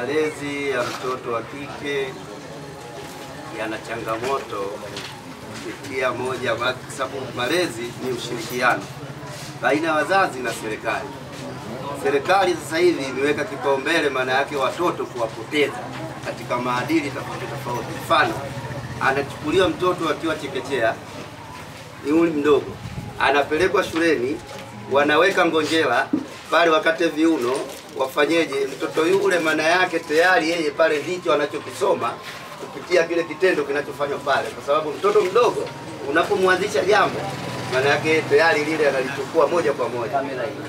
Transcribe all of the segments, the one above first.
malezi ya mtoto wa kike yana changamoto kupitia moja, kwa sababu malezi ni ushirikiano baina ya wazazi na serikali. Serikali sasa hivi imeweka kipaumbele, maana yake watoto kuwapoteza katika maadili tofauti tofauti. Mfano, anachukuliwa mtoto akiwa chekechea, ni umri mdogo, anapelekwa shuleni, wanaweka ngonjera pale, wakate viuno, wafanyeje mtoto yule, maana yake tayari yeye pale ndicho anachokisoma kupitia kile kitendo kinachofanywa pale, kwa sababu mtoto mdogo unapomwanzisha jambo, maana yake tayari lile analichukua moja kwa moja.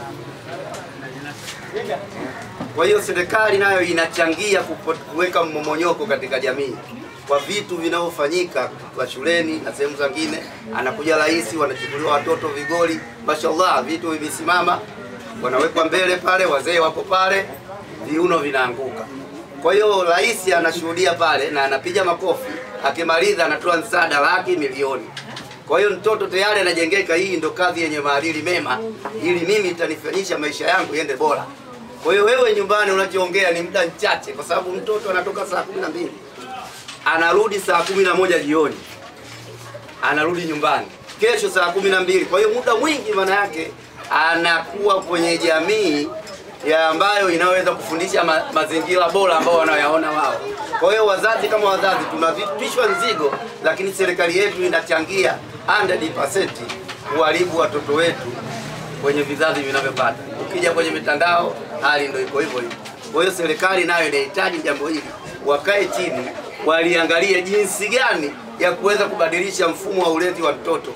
Kwa hiyo serikali nayo inachangia kupo- kuweka mmomonyoko katika jamii kwa vitu vinavyofanyika kwa shuleni na sehemu zingine. Anakuja rais, wanachukuliwa watoto vigoli, mashallah, vitu vimesimama, wanawekwa mbele pale, wazee wako pale, viuno vinaanguka. Kwa hiyo rais anashuhudia pale na anapiga makofi, akimaliza anatoa msaada laki milioni. Kwa hiyo mtoto tayari anajengeka, hii ndo kazi yenye maadili mema, ili mimi itanifanyisha maisha yangu yende bora. Kwa hiyo wewe nyumbani unachoongea ni muda mchache, kwa sababu mtoto anatoka saa kumi na mbili anarudi saa kumi na moja jioni, anarudi nyumbani kesho saa kumi na mbili. Kwa hiyo muda mwingi, maana yake anakuwa kwenye jamii ya ambayo inaweza kufundisha ma, mazingira bora ambao wanayaona wao. Kwa hiyo wazazi kama wazazi tunavitishwa nzigo, lakini serikali yetu inachangia 100% kuharibu watoto wetu kwenye vizazi vinavyopata. Ukija kwenye mitandao hali ndio iko hivyo hivyo. Kwa hiyo serikali nayo inahitaji jambo hili, wakae chini waliangalie jinsi gani ya kuweza kubadilisha mfumo wa ulezi wa mtoto.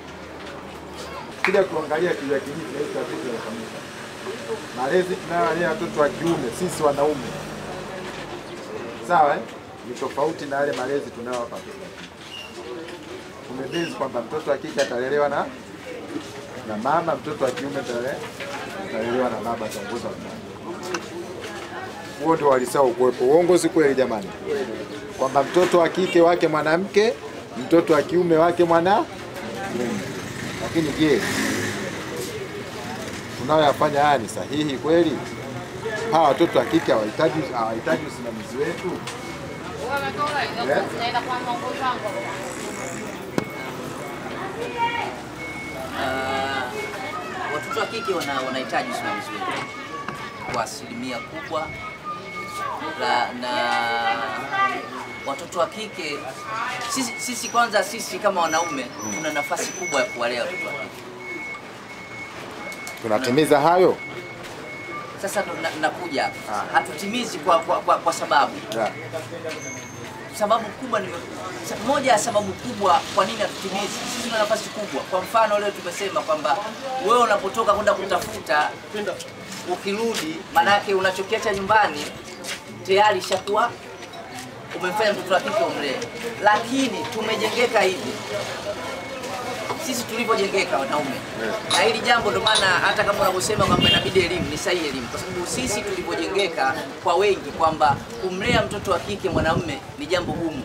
Kija kuangalia kijua kijiji tunaita vitu vinafanyika. Malezi tunayolea watoto wa kiume sisi wanaume, sawa eh? Ni tofauti na yale malezi tunayowapa watoto wa kike. Tumebezi kwamba mtoto wa kike atalelewa na na mama, mtoto wa kiume atale- atalelewa na baba, ataongozwa na baba. Huo ndio walisao kuwepo. Uongo si kweli jamani? Kwamba mtoto wa kike wake mwanamke, mtoto wa kiume wake mwanamume. Lakini je, tunayoyafanya haya ni sahihi kweli? Hawa watoto wa kike hawahitaji hawahitaji usimamizi wetu? Ah, watoto wa kike wana- wanahitaji usimamizi wetu kwa asilimia kubwa la, na watoto wa kike sisi, sisi kwanza sisi kama wanaume tuna nafasi kubwa ya kuwalea watoto wa kike. Tunatimiza hayo? Sasa ndo na- nakuja hapa, hatutimizi kwa, kwa, kwa, kwa sababu Ya. sababu kubwa ni sa- moja ya sababu kubwa kwa nini hatutimizi. Sisi tuna nafasi kubwa. Kwa mfano leo tumesema kwamba wewe unapotoka kwenda kutafuta, ukirudi, maanake unachokiacha nyumbani tayari ishakuwa umemfanya mtoto wa kike umlee, lakini tumejengeka hivi sisi tulivyojengeka wanaume, na hili jambo ndo maana hata kama unavyosema kwamba inabidi elimu, ni sahihi elimu, kwa sababu sisi tulivyojengeka kwa wengi kwamba kumlea mtoto wa kike mwanamume ni jambo gumu.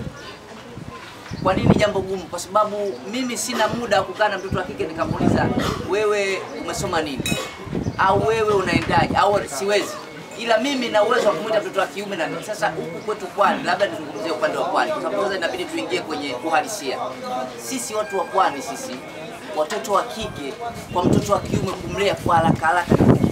Kwa nini jambo gumu? Kwa sababu mimi sina muda wa kukaa na mtoto wa kike nikamuuliza wewe umesoma nini, au wewe unaendaje, au siwezi ila mimi na uwezo wa kumwita mtoto wa kiume na sasa huku kwetu pwani, labda nizungumzie upande wa pwani, kwa sababu sasa inabidi tuingie kwenye uhalisia. Sisi watu wa pwani, sisi watoto wa kike kwa mtoto wa kiume kumlea kwa haraka haraka ni ngumu.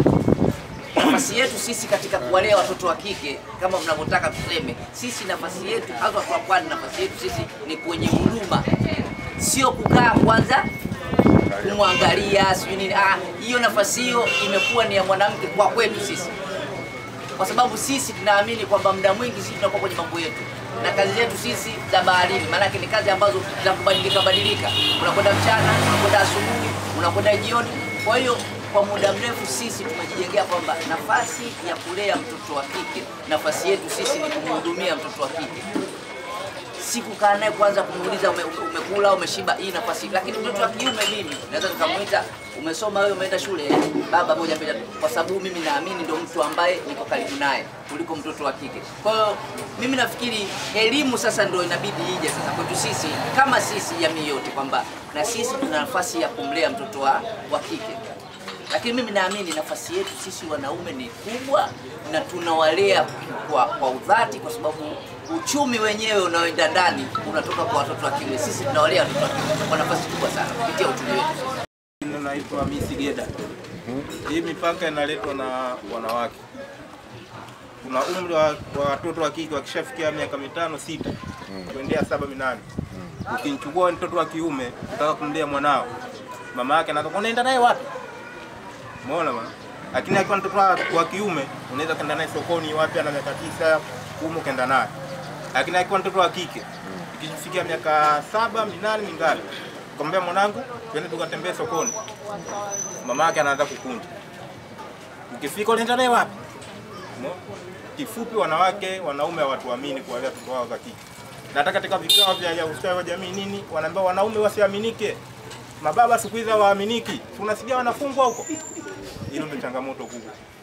nafasi yetu sisi katika kuwalea watoto wa kike kama mnavyotaka tuseme, sisi nafasi yetu hasa watu wa pwani, nafasi yetu sisi ni kwenye huduma, sio kukaa kwanza kumwangalia sijui nini. Ah, hiyo nafasi hiyo imekuwa ni ya mwanamke kwa kwetu sisi, kwa sababu sisi tunaamini kwamba muda mwingi sisi tunakuwa kwenye mambo yetu na kazi zetu sisi za baharini, maanake ni kazi ambazo za kubadilika badilika, unakwenda mchana, unakwenda asubuhi, unakwenda jioni. Kwa hiyo kwa muda mrefu sisi tumejijengea kwamba nafasi ya kulea mtoto wa kike, nafasi yetu sisi ni kumhudumia mtoto wa kike si kukaa naye kwanza kumuuliza ume, umekula umeshiba, hii nafasi. Lakini mtoto wa kiume mimi naweza nikamuita umesoma wewe, umeenda shule, "Eh, baba, moja mbili tatu," kwa sababu mimi naamini ndio mtu ambaye niko karibu naye kuliko mtoto wa kike. Kwa hiyo mimi nafikiri elimu sasa ndio inabidi ije sasa kwetu sisi kama sisi jamii yote, kwamba na sisi tuna nafasi ya kumlea mtoto wa, wa kike lakini mimi naamini nafasi yetu sisi wanaume ni kubwa na tunawalea kwa, kwa udhati, kwa sababu uchumi wenyewe unaoenda ndani unatoka kwa watoto wa kiume. Sisi tunawalea watoto wa kiume kwa nafasi kubwa sana kupitia uchumi wetu. Jina naitwa Hamisi Geda. Hii mipaka inaletwa na wanawake. Kuna umri wa wa watoto wa kike wakishafikia miaka mitano sita kuendea saba minane, ukimchukua mtoto wa kiume utaka kumlea mwanao, mama yake anataka unaenda naye wapi? Umeona bwana? Lakini akiwa mtoto wa wa kiume unaweza kwenda naye sokoni wapi, ana miaka tisa kumi, ukaenda naye. Lakini akiwa mtoto wa kike ikifikia miaka saba minane mingapi, ukamwambia mwanangu, twende tukatembee sokoni, mama yake anaanza kukunja. Ukifika unaenda naye wapi? Umeona? Kifupi, wanawake wanaume hawatuamini kuwalea watoto wao za kike. Na hata katika vikao vya vya ustawi wa jamii nini, wanaambia wanaume wasiaminike, mababa siku hizi hawaaminiki, tunasikia wanafungwa huko. Hilo ndio changamoto kubwa.